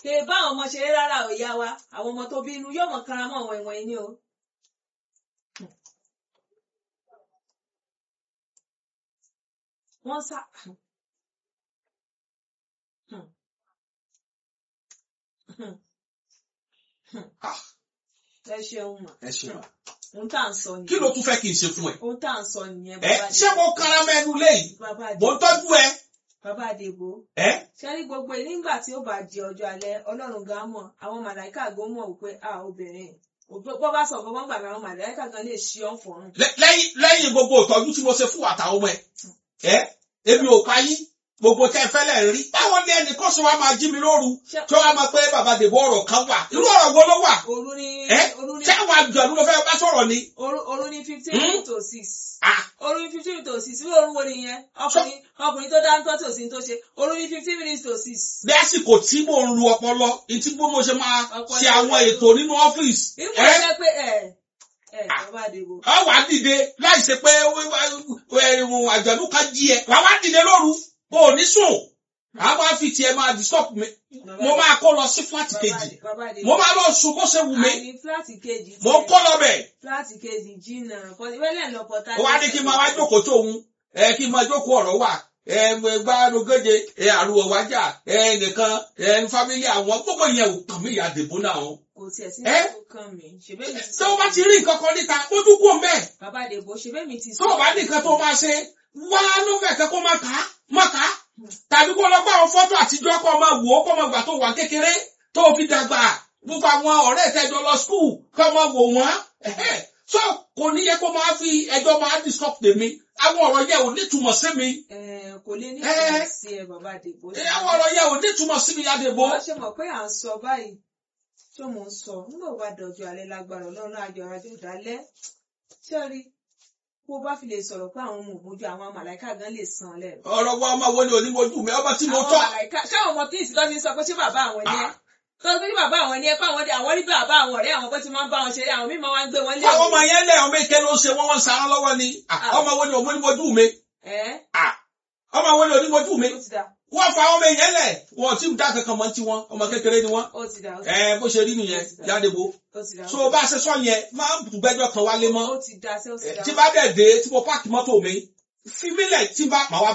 kè é bá àwọn ọmọ ṣeré rárá ò yá wa àwọn ọmọ tó bí inú yóò mọ̀ kanra mọ́ àwọn ìwọ̀n ẹni o. wọ́n sá. Ah, ẹ ṣeun mà ẹ ṣe wà. ohun tá à ń sọ nìyẹn kí ló tún fẹ́ kí n ṣe fún ẹ. ohun tá à ń sọ nìyẹn ẹ bàbá ṣé mo kára mẹ́nu léyìí bàbá mo ń tọ́jú ẹ. bàbá àdèbò ẹ ṣe rí gbogbo ẹ nígbà tí ó bá di ọjọ́ alẹ́ ọlọ́run gan mọ̀ àwọn màláìka gan mọ̀ wípé a obìnrin bó bá sọ fọwọ́n gbàgbé àwọn màláìka gan lè ṣí ọ́n fọ̀rùn. lẹ- lẹ́yìn lẹ́yìn gbogbo ìtọ́jú tí mo ṣe fún àtàwọn ọmọ ẹ ẹ èmi ò pa yín gbogbo tẹ fẹ́lẹ̀ rí báwo ni ẹnìkan ṣe wá máa jí mi lóru Ṣé- tí wọ́n á máa pé bàbá dèbò ọ̀rọ̀ kan wà irú ọ̀rọ̀ wo ló wà òru ní ẹ òru ní ṣé àwọn àjọ̀dún ló fẹ́ bá sọ̀rọ̀ ni. òru òru ní fifteen Hmm? to six Ah, òru ní fifteen to six irú òru wo nìyẹn ọkùnrin ọkùnrin tó dáńtọ́ tí ò sí ní tó ṣe òru ní fifteen minutes to six. lásìkò tí mò ń lu ọpọlọ ìtí bó mo ṣe máa Ọpọlọ ṣe àwọn rẹ. ètò nínú ọ́fíìsì nígbà ẹ tó jẹ́ pé ẹ ẹ bàbá àdèbò ọ wàá dìde láì ṣe pé ẹ̀rùn àjọ̀dún kan jí ẹ wàá wá dìde lóru o ò ní sùn a máa fi tiẹ̀ máa disturb mi mo máa kó lọ sí fúláàtì kejì bàbá àdèbò mo máa lọ sùn bó ṣe wù mí àní fúláàtì kejì mo tiẹ̀. kó lọ bẹ̀ fúláàtì kejì jìnnà wẹ́lẹ̀ lọ pọ̀tà. ó wá ní kí n máa wá jókòó tó òun ẹ kí n máa jókòó ọ̀rọ̀ wà ẹ gbárùgéje ẹ àrùwọ̀ wájà ẹ nìkan ẹ fámílì àwọn gbogbo yẹn ò kàn mí ìyá dèbò náà o. kò tiẹ̀ sí Ẹ́? tó kàn mí ṣèbẹ́ mi ti tó o bá ti rí nǹkan kan níta mójú kú òun bẹ́ẹ̀ bàbá àdèbò ṣèbẹ́ mi ti tó o bá ní nǹkan tó o máa ṣe wá lófẹ̀ kẹ́ kó máa kà á máa kà á tàbí kó lọ gbá àwọn fọ́tò àtijọ́ kó o máa wò ó kó o máa gbà tó wà kékeré tó o fi dàgbà gbogbo àwọn ọ̀rẹ́ ìtẹ́jọ lọ skul kó o máa wò wọ́n ẹ̀hẹ́. so kò ní yẹ kó máa fi ẹjọ́ máa disturb tèmi àwọn ọ̀rọ̀ yẹn ò nítumọ̀ sí mi Ẹ, kò lè ní Ẹ́? ìtumọ̀ sí ẹ bàbá àdèbò. ẹ, àwọn ọ̀rọ̀ yẹn ò nítumọ̀ sí mi Adébó. wọ́n ṣe mọ̀ pé à ń sọ báyìí tó mò ń sọ nígbà wo bá dọ̀jọ́ alẹ́ lágbára ọlọ́run àjọ àjọ ìdálẹ́ ṣé rí bó bá fi lè sọ̀rọ̀ pé àwọn ọmọ òmójú àwọn màláìka gan lè san lẹ́nu. ọ̀rọ̀ wa ọmọ wo ni onímojú mi ọmọ tí mo àwọn tọ́ màláìka ṣáwọn ọmọ tí ìsìtọ́ ti ń sọ pé ṣé bàbá àwọn ni ẹ́ tó ń gbé ní bàbá àwọn ni ẹ́ pé àwọn àwọn rí bàbá àwọn ọ̀rẹ́ àwọn pé tí máa ń bá wọn ṣeré àwọn mímọ́ wá ń gbé wọn lé àwọn ọmọ yẹn lẹ ọmọ èké ló ń ṣe wọn wọn ń sarán lọ́wọ́ ni Ah, Ah. ọmọ wo ni onímojú mi ẹ́ Ah, ọmọ wo ni onímojú mi ó ti dà wọ́n fa ọmọ èèyàn lẹ̀ wọn ò tí ì dá kankan mọ́ tiwọn ọmọ kékeré ni wọ́n ó ti dà ó ti ẹ bó ṣe rí nìyẹn Yádébó ó ti dà so bá a ṣe sọ yẹn máa ń gbẹ́jọ́ kan wálé mọ́ ó ti dà sí ó ti dà tí bá dẹ̀ dé tí mo páàkì mọ́tò mi fi mílẹ̀ tí bá màá wá